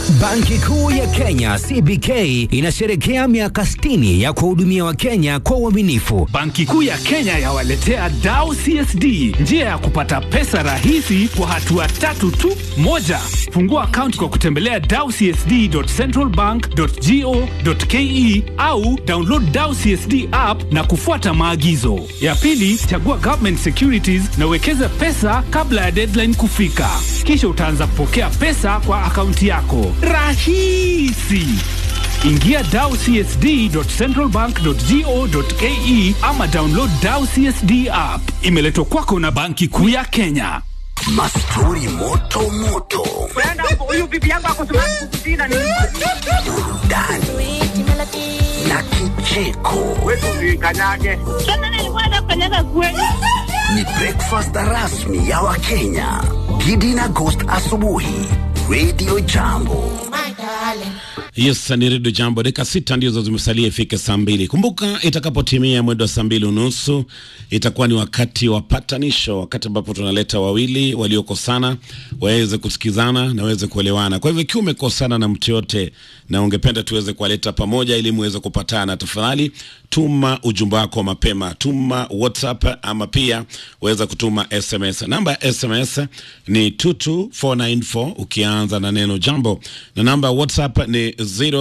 Banki Kuu ya Kenya CBK inasherekea miaka 60 ya kuwahudumia Wakenya kwa uaminifu. Banki Kuu ya Kenya yawaletea Dao CSD, njia ya kupata pesa rahisi kwa hatua tatu tu. Moja, fungua akaunti kwa kutembelea dawcsd.centralbank.go.ke au download Dao CSD app na kufuata maagizo. Ya pili, chagua government securities na uwekeze pesa kabla ya deadline kufika, kisha utaanza kupokea pesa kwa akaunti yako rahisi. Ingia dawcsd.centralbank.go.ke ama download Dao CSD app. Imeletwa kwako na Banki Kuu ya Kenya. Mastori moto moto, huyu bibi yangu akosimama kukusina ni burudani na kicheko. wetu usikanyage. Sasa nilikuwa nafanyaga kweli. Ni breakfast rasmi ya Wakenya. Gidi na Ghost asubuhi, Radio Jambo. Yes, ni Redio Jambo. Dakika sita ndizo zimesalia ifike saa mbili. Kumbuka, itakapotimia mwendo wa saa mbili unusu itakuwa ni wakati wa patanisho, wakati ambapo tunaleta wawili waliokosana waweze kusikizana na waweze kuelewana. Kwa hivyo ikiwa umekosana na mtu yote na ungependa tuweze kuwaleta pamoja ili muweze kupatana, tafadhali tuma ujumbe wako mapema, tuma WhatsApp ama pia waweza kutuma SMS. Namba ya SMS ni 22494 ukianza na neno jambo, na namba ya WhatsApp ni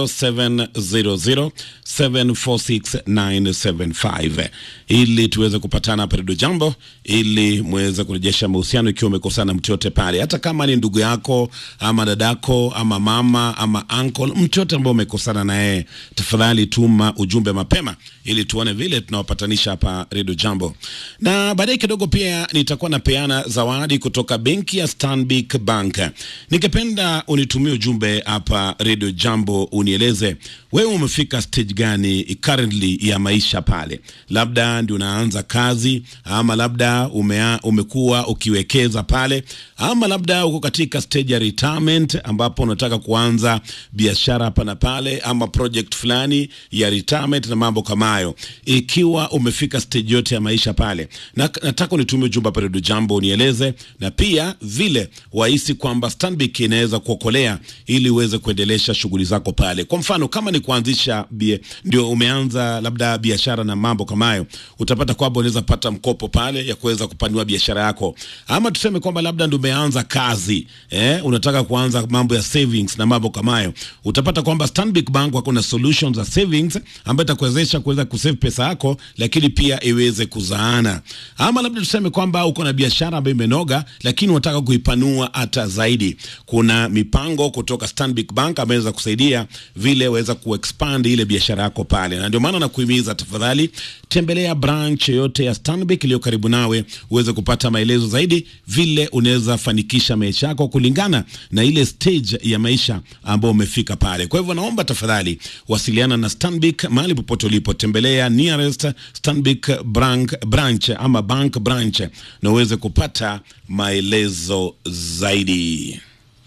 0700746975 ili tuweze kupatana hapa Redio Jambo, ili muweze kurejesha mahusiano ikiwa umekosana na mtu yote pale, hata kama ni ndugu yako ama dadako ama mama ama uncle, mtu yote ambao umekosana na yeye, tafadhali tuma ujumbe mapema ili tuone vile tunawapatanisha hapa Redio Jambo. Na baadaye kidogo pia nitakuwa napeana zawadi kutoka benki ya Stanbic Bank. Ningependa unitumie ujumbe hapa Redio Jambo, unieleze wewe umefika stage gani currently ya maisha pale, labda ndio unaanza kazi ama labda umea, umekuwa ukiwekeza pale ama labda uko katika stage ya retirement ambapo unataka kuanza biashara hapa na pale ama project fulani ya retirement na mambo kama hayo. Ikiwa umefika stage yote ya maisha pale, na, nataka unitumie ujumbe hapa Redio Jambo unieleze, na pia vile wahisi kwamba Stanbic inaweza kuokolea ili uweze kuendelesha shughuli zako pale. Kwa mfano kama ni kuanzisha bie, ndio umeanza labda biashara na mambo kama hayo, utapata kwamba unaweza pata mkopo pale ya kuweza kupanua biashara yako, ama tuseme kwamba labda ndio umeanza kazi eh, unataka kuanza mambo ya savings na mambo kama hayo, utapata kwamba Stanbic Bank wako na solutions za savings ambayo itakuwezesha kuweza kusave pesa yako, lakini pia iweze kuzaana. Ama labda tuseme kwamba uko na biashara ambayo imenoga, lakini unataka kuipanua hata zaidi. Kuna mipango kutoka Stanbic Bank ambayo inaweza kusaidia vile waweza kuexpand ile biashara yako pale, na ndio maana nakuhimiza tafadhali, tembelea branch yoyote ya Stanbic iliyo karibu nawe uweze kupata maelezo zaidi vile unaweza fanikisha maisha yako kulingana na ile stage ya maisha ambayo umefika pale. Kwa hivyo naomba tafadhali wasiliana na Stanbic mahali popote ulipo, tembelea nearest Stanbic branch, branch ama bank branch na uweze kupata maelezo zaidi.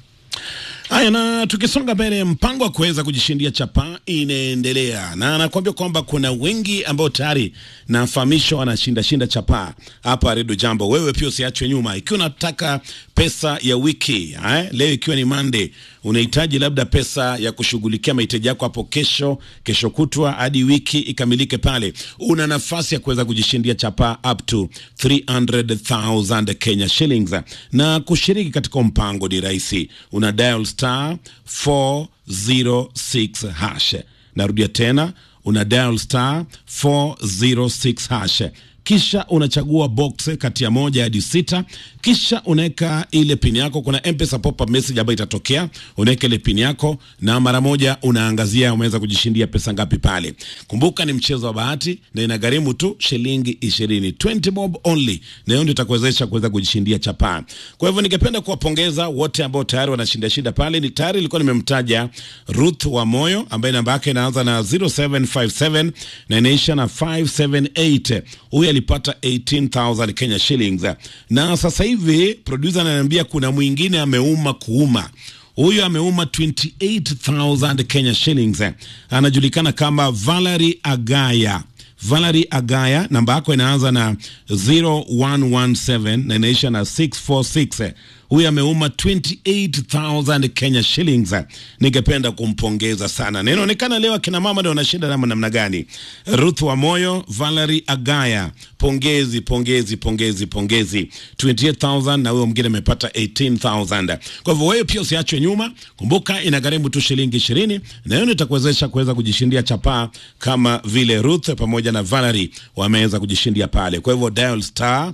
Haya, na tukisonga mbele, mpango wa kuweza kujishindia chapa inaendelea, na anakuambia kwamba kuna wengi ambao tayari nafahamishwa wanashinda shinda chapa hapa Redio Jambo. Wewe pia usiachwe nyuma, ikiwa unataka pesa ya wiki eh, leo ikiwa ni Monday, unahitaji labda pesa ya kushughulikia mahitaji yako hapo kesho, kesho kutwa hadi wiki ikamilike pale, una nafasi ya kuweza kujishindia chapa up to 300,000 Kenya shillings, na kushiriki katika mpango ni rahisi, una dial star 406 hash. Narudia tena, una dial star 406 hash kisha unachagua box kati ya moja hadi sita, kisha unaweka ile pin yako. Kuna M-Pesa pop-up message ambayo itatokea, unaweka ile pin yako na mara moja unaangazia umeweza kujishindia pesa ngapi pale. Kumbuka ni mchezo wa bahati na inagharimu tu shilingi ishirini, 20 bob only, na hiyo ndio itakuwezesha kuweza kujishindia chapaa. Kwa hivyo ningependa kuwapongeza wote ambao tayari wanashinda shinda pale. Ni tayari ilikuwa nimemtaja Ruth wa Moyo ambaye namba yake inaanza na 0757 na inaisha na 578 huyu alipata 18000 Kenya shillings, na sasa hivi producer ananiambia kuna mwingine ameuma kuuma huyu ameuma 28000 Kenya shillings, anajulikana kama Valerie Agaya. Valerie Agaya, namba yako inaanza na 0117 na inaisha na 646. huyu ameuma 28000 Kenya shillings. Ningependa kumpongeza sana, na inaonekana leo akina mama ndio wanashinda nama namna gani. Ruth wa Moyo, Valerie Agaya, pongezi pongezi pongezi pongezi, 28000 na huyo mwingine amepata 18000. Kwa hivyo wewe pia usiachwe nyuma, kumbuka inagharimu tu shilingi 20 na hiyo itakuwezesha kuweza kujishindia chapaa kama vile Ruth pamoja na Valerie wameweza kujishindia pale. Kwa hivyo dial star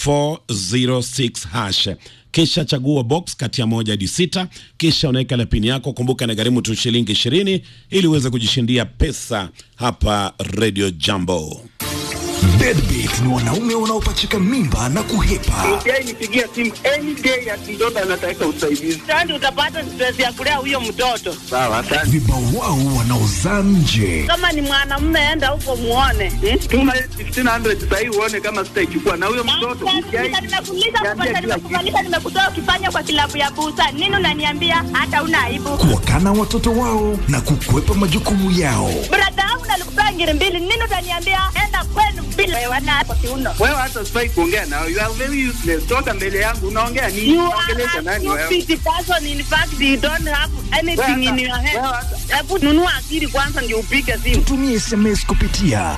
406 hash kisha chagua box kati ya moja hadi sita, kisha unaweka la pini yako. Kumbuka na gharimu tu shilingi ishirini ili uweze kujishindia pesa hapa Radio Jambo. Deadbeat ni wanaume wanaopachika mimba na kuhepa. Yeye nipigia simu any day ati mtoto anataka usaidizi. Sasa utapata stress ya kulea huyo mtoto. Sawa, asante. Vibao wao wanaozaa nje. Kama ni mwanamume, enda huko muone. Hmm? Tuma 1500 sasa hivi uone kama sitaichukua na huyo mtoto. Nimekuuliza kupata, nimekufanyisha, nimekutoa ukifanya kwa kilabu ya busa. Nini unaniambia hata una aibu? Kuwakana watoto wao na kukwepa majukumu yao. Brada yangu nalikupea ngiri mbili. Nini utaniambia enda kwenu bila wewe na kwa kiuno. Wewe hata sifai kuongea nao. You are very useless. Toka mbele yangu unaongea nini? You Unaongelesha are nani a wewe? stupid person. In fact, you don't have anything in your head. Wewe hata- Hebu nunua akili kwanza ndio upige simu. Tumie SMS kupitia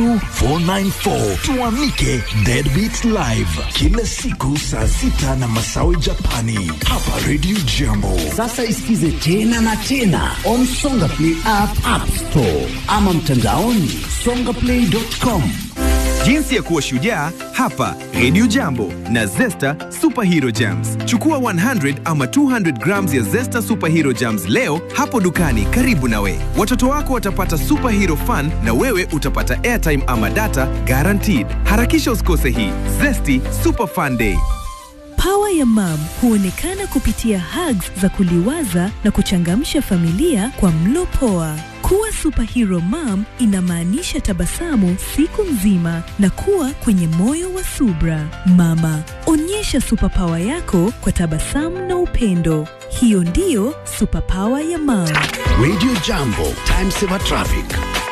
22494 tuamike Deadbeat Live kila siku saa sita na masawi Japani hapa Radio Jambo. Sasa isikize tena na tena on Songa Play app, app store ama mtandaoni songaplay.com. Jinsi ya kuwa shujaa hapa Radio Jambo na Zesta Superhero Jams. Chukua 100 ama 200 grams ya Zesta Superhero Jams leo hapo dukani karibu nawe. Watoto wako watapata superhero fun na wewe utapata airtime ama data guaranteed. Harakisha usikose hii Zesty Super Fun Day. Pawa ya mam huonekana kupitia hugs za kuliwaza na kuchangamsha familia kwa mlo poa. Kuwa superhero mom inamaanisha tabasamu siku nzima na kuwa kwenye moyo wa subra. Mama, onyesha superpower yako kwa tabasamu na upendo. Hiyo ndiyo superpower ya mam. Radio Jambo, time saver traffic.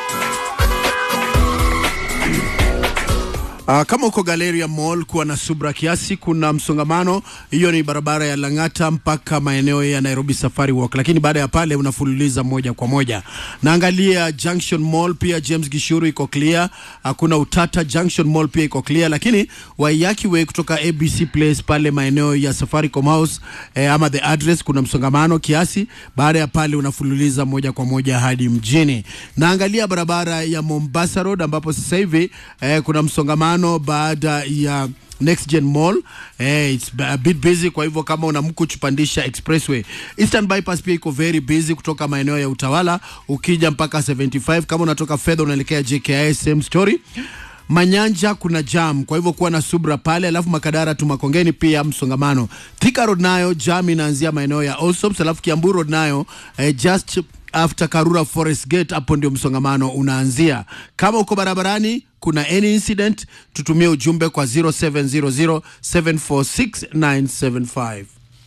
Uh, kama uko Galleria Mall kuwa na subra kiasi, kuna msongamano. Hiyo ni barabara ya Lang'ata mpaka maeneo ya Nairobi Safari Walk, lakini baada ya pale unafululiza moja kwa moja. Naangalia Junction Mall pia James Gishuru iko clear, hakuna utata. Junction Mall pia iko clear, lakini Waiyaki Way kutoka ABC Place pale maeneo ya Safaricom House eh, ama the address kuna msongamano kiasi. Baada ya pale unafululiza moja kwa moja hadi mjini. Naangalia barabara ya Mombasa Road ambapo sasa hivi eh, kuna msongamano baada ya Next Gen Mall eh, it's a bit busy. Kwa hivyo kama una mkuchu pandisha expressway. Eastern Bypass pia iko very busy kutoka maeneo ya Utawala ukija mpaka 75. Kama unatoka fedha unaelekea JKIA, same story. Manyanja kuna jam, kwa hivyo kuwa na subra pale. Alafu Makadara tu Makongeni pia msongamano. Thika Road nayo jam inaanzia maeneo ya Allsops, alafu Kiambu Road nayo eh, just after Karura Forest Gate, hapo ndio msongamano unaanzia. Kama uko barabarani kuna any incident, tutumie ujumbe kwa 0700 746 975.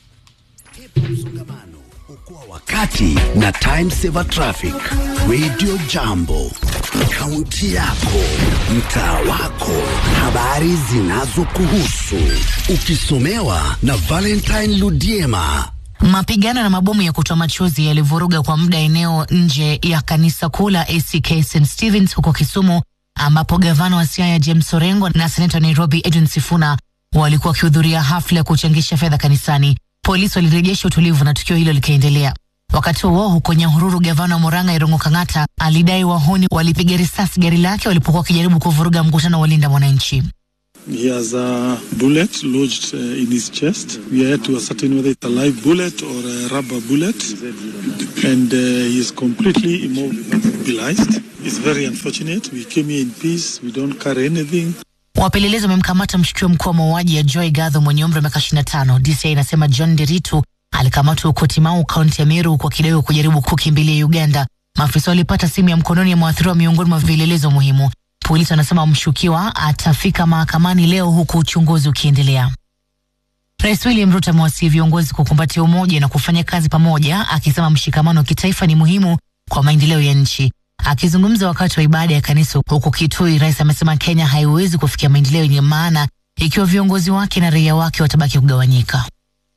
Msongamano, okoa wakati na time saver traffic. Radio Jambo, kaunti yako, mtaa wako, habari zinazokuhusu, ukisomewa na Valentine Ludiema. Mapigano na mabomu ya kutoa machozi yalivuruga kwa muda eneo nje ya kanisa kuu la ACK St Stevens huko Kisumu, ambapo gavana wa Siaya James Orengo na seneta wa Nairobi Edwin Sifuna walikuwa wakihudhuria hafla ya kuchangisha fedha kanisani. Polisi walirejesha utulivu na tukio hilo likaendelea. Wakati huo huko Nyahururu, gavana wa Murang'a Irungu Kang'ata alidai wahuni walipiga risasi gari lake walipokuwa wakijaribu kuvuruga mkutano wa walinda mwananchi. He has a bullet lodged uh, in his chest. We are yet to ascertain whether it's a live bullet or a rubber bullet. And uh, he is completely immobilized. It's very unfortunate. We came here in peace. We don't carry anything. Wapelelezi wamemkamata mshukiwa mkuu wa mauaji ya Joy Gadho mwenye umri wa miaka 25. DCI inasema John Deritu alikamatwa huko Timau, kaunti ya Meru, kwa kidaiwa kujaribu kukimbilia Uganda. Maafisa walipata simu ya mkononi ya mwathiriwa miongoni mwa vielelezo muhimu. Polisi wanasema mshukiwa atafika mahakamani leo huku uchunguzi ukiendelea. Rais William Ruto amewasihi viongozi kukumbatia umoja na kufanya kazi pamoja, akisema mshikamano wa kitaifa ni muhimu kwa maendeleo ya nchi. Akizungumza wakati wa ibada ya kanisa huko Kitui, rais amesema Kenya haiwezi kufikia maendeleo yenye maana ikiwa viongozi wake na raia wake watabaki kugawanyika.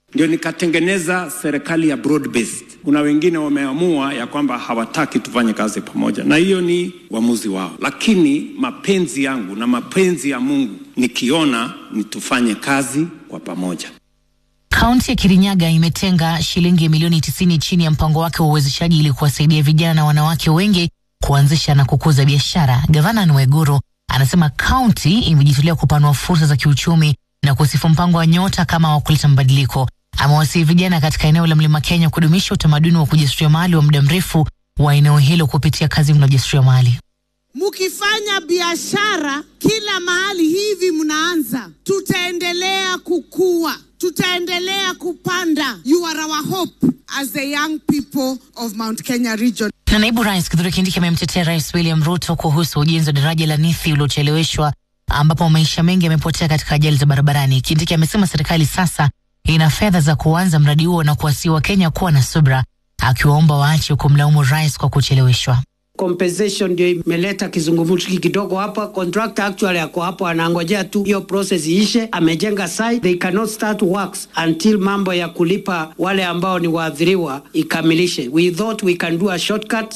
ndio nikatengeneza serikali ya broad based. Kuna wengine wameamua ya kwamba hawataki tufanye kazi pamoja, na hiyo ni uamuzi wao, lakini mapenzi yangu na mapenzi ya Mungu nikiona ni tufanye kazi kwa pamoja. Kaunti ya Kirinyaga imetenga shilingi milioni 90 chini ya mpango wake wa uwezeshaji ili kuwasaidia vijana na wanawake wengi kuanzisha na kukuza biashara. Gavana Nweguru anasema kaunti imejitolea kupanua fursa za kiuchumi na kusifu mpango wa Nyota kama wa kuleta mabadiliko. Amewasihi vijana katika eneo la Mlima Kenya kudumisha utamaduni wa kujasiriamali wa muda mrefu wa eneo hilo kupitia kazi na ujasiriamali. Mkifanya biashara kila mahali hivi mnaanza, tutaendelea kukua, tutaendelea kupanda. You are our hope as the young people of Mount Kenya region. Na naibu rais Kithure Kindiki amemtetea rais William Ruto kuhusu ujenzi wa daraja la Nithi uliocheleweshwa ambapo maisha mengi yamepotea katika ajali za barabarani. Kindiki amesema serikali sasa ina fedha za kuanza mradi huo na kuwasihi Wakenya kuwa na subra, akiwaomba waache kumlaumu rais kwa kucheleweshwa. compensation ndio imeleta kizungumkuti kidogo hapa. Contractor actually ako hapo anangojea tu hiyo process iishe. Amejenga site, they cannot start works until mambo ya kulipa wale ambao ni waathiriwa ikamilishe. We thought we can do a shortcut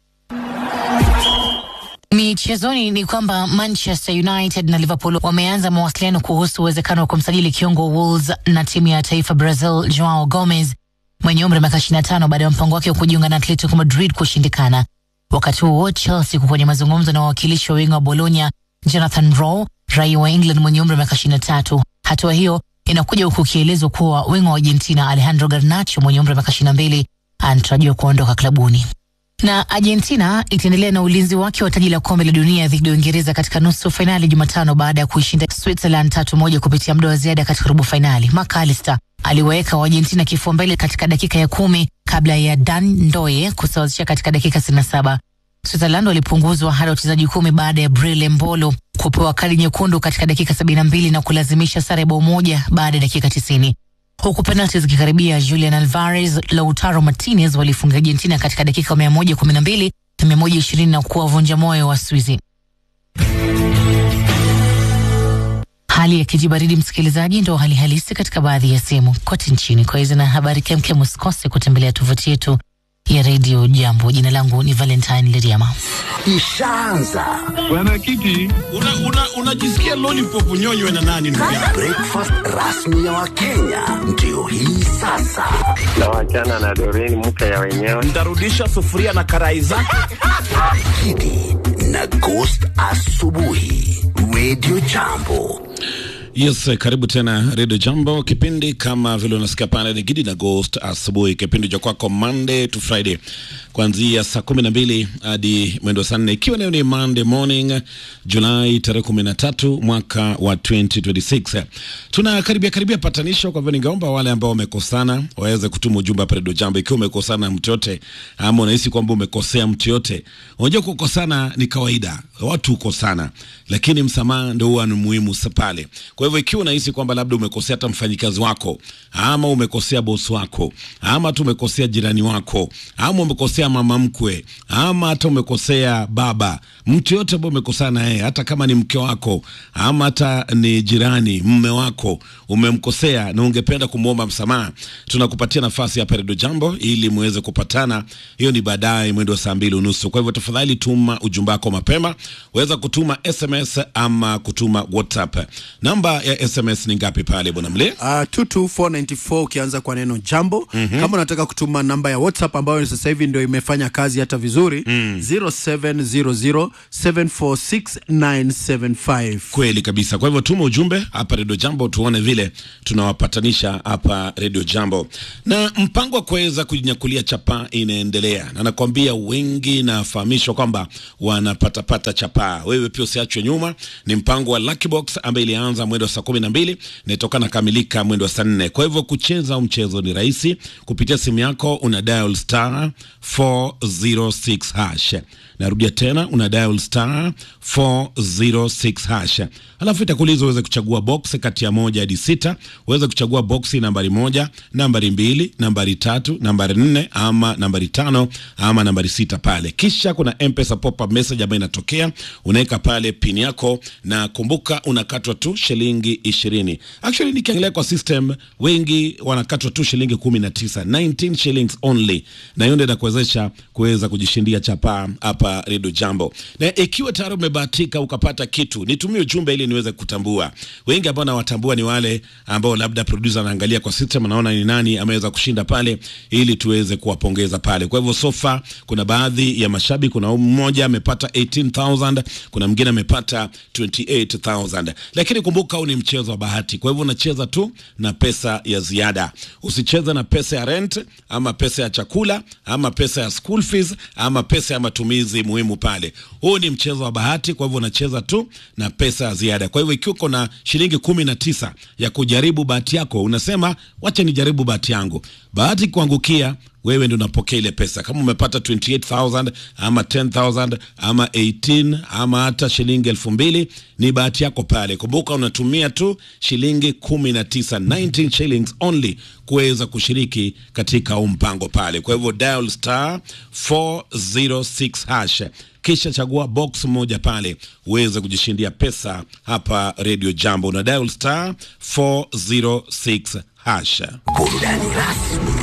Michezoni ni kwamba Manchester United na Liverpool wameanza mawasiliano kuhusu uwezekano wa kumsajili kiungo Wolves na timu ya taifa Brazil Joao Gomez mwenye umri wa miaka 25 baada ya mpango wake wa kujiunga na Atletico Madrid kushindikana. Wakati huo Chelsea iko kwenye mazungumzo na wawakilishi wa winga wa Bologna Jonathan Rowe, raia wa England mwenye umri wa miaka 23. Hatua hiyo inakuja huku ikielezwa kuwa winga wa Argentina Alejandro Garnacho mwenye umri wa miaka 22 anatarajiwa kuondoka klabuni na Argentina itaendelea na ulinzi wake wa taji la kombe la dunia dhidi ya Uingereza katika nusu fainali Jumatano baada ya kuishinda Switzerland tatu moja kupitia muda wa ziada katika robo fainali. McAllister aliwaweka Waargentina kifua mbele katika dakika ya kumi kabla ya Dan Ndoye kusawazisha katika dakika 67. Switzerland walipunguzwa hadi wachezaji kumi baada ya Brille Mbolo kupewa kadi nyekundu katika dakika 72 na kulazimisha sare bao moja baada ya dakika 90 huku penalti zikikaribia. Julian Alvarez, Lautaro Martinez walifunga Argentina katika dakika 112 na 120 na kuwavunja moyo wa Swizi. Hali ya kijibaridi, msikilizaji, ndo hali halisi katika baadhi ya sehemu kote nchini. Kwa hizo na habari kemkem, usikose kutembelea tovuti yetu ya redio Jambo. Jina langu ni Valentine Leriama. Ishaanza Mwenyekiti, unajisikia una, una lollipop nyonywe na nani ndugu yangu? breakfast rasmi ya Wakenya ndio hii sasa. na wachana na Doreen mke ya wenyewe. Ntarudisha sufuria na karai zake. Kidi na Ghost asubuhi, Radio Jambo. Yes, karibu tena Radio Jambo, kipindi kama vile unasikia pale ni Gidi na Ghost asubuhi, kipindi cha kwako Monday to Friday kuanzia saa kumi na mbili hadi mwendo saa nne ikiwa leo ni Monday morning Julai tarehe kumi na tatu mwaka wa 2026. Tunakaribia karibia patanisho, kwa hivyo ningeomba wale ambao wamekosana waweze kutuma ujumbe hapa Radio Jambo, ikiwa umekosana na mtu yote ama unahisi kwamba umekosea mtu yote. Unajua kukosana ni kawaida, watu hukosana, lakini msamaha ndio huwa ni muhimu sa- pale. Kwa hivyo ikiwa unahisi kwamba labda umekosea hata mfanyikazi wako ama umekosea bosi wako ama tu umekosea jirani wako ama umekosea mama mkwe ama hata umekosea baba, mtu yote ambaye umekosana naye, hata kama ni mke wako ama hata ni jirani, mme wako, umemkosea na ungependa kumwomba msamaha, tunakupatia nafasi hapa Redio Jambo ili muweze kupatana. Hiyo ni baadaye mwendo wa saa mbili unusu. Kwa hivyo tafadhali tuma ujumbe wako mapema, weza kutuma SMS ama kutuma WhatsApp. Namba ya SMS ni ngapi pale bwana Mle? Uh, 22494 ukianza kwa neno jambo Mhm. kama unataka kutuma namba ya whatsapp ambayo sasa hivi ndio imefanya kazi hata vizuri mm. 0700746975 Kweli kabisa. Kwa hivyo tuma ujumbe hapa Redio Jambo, tuone vile tunawapatanisha hapa Redio Jambo. Na mpango wa kuweza kujinyakulia chapaa inaendelea, na nakwambia wengi nafahamishwa kwamba wanapatapata chapaa. Wewe pia usiachwe nyuma. Ni mpango wa Lucky Box ambaye ilianza mwendo wa saa kumi na mbili na itoka kamilika mwendo wa saa nne. Kwa hivyo kucheza mchezo ni rahisi, kupitia simu yako una dial star 406 hash. Narudia tena, una dial star 406 hash, alafu itakuuliza uweze kuchagua box kati ya moja hadi sita. Uweze kuchagua boxi nambari moja, nambari mbili, nambari tatu, nambari nne ama nambari tano ama nambari sita pale. Kisha kuna M-Pesa pop-up message ambayo inatokea, unaweka pale pin yako, na kumbuka unakatwa tu shilingi ishirini. Actually nikiangalia kwa system, wengi wanakatwa tu shilingi kumi na tisa, 19 shillings only, na hiyo ndio inakuwezesha kuweza kujishindia chapaa hapa Redio Jambo. Na ikiwa tayari umebahatika ukapata kitu, nitumie ujumbe ili niweze kutambua. Wengi ambao nawatambua ni wale ambao labda producer anaangalia kwa system, anaona ni nani ameweza kushinda pale, ili tuweze kuwapongeza pale. Kwa hivyo sofa, kuna baadhi ya mashabiki, kuna mmoja amepata 18000 kuna mwingine amepata 28000 lakini kumbuka, huu ni mchezo wa bahati, kwa hivyo unacheza tu na pesa ya ziada. Usicheze na pesa ya rent ama pesa ya chakula ama pesa ya school fees ama pesa ya matumizi muhimu pale. Huu ni mchezo wa bahati, kwa hivyo unacheza tu na pesa ya ziada. Kwa hivyo ikiwa uko na shilingi kumi na tisa ya kujaribu bahati yako, unasema wacha nijaribu bahati yangu, bahati kuangukia wewe ndio unapokea ile pesa. Kama umepata 28000 ama 10000 ama 18 ama hata shilingi elfu mbili ni bahati yako pale. Kumbuka unatumia tu shilingi 19, 19 shillings only kuweza kushiriki katika huu mpango pale. Kwa hivyo dial star 406 hash kisha chagua box moja pale uweze kujishindia pesa hapa Radio Jambo na dial star 406 hash. Burudani rasmi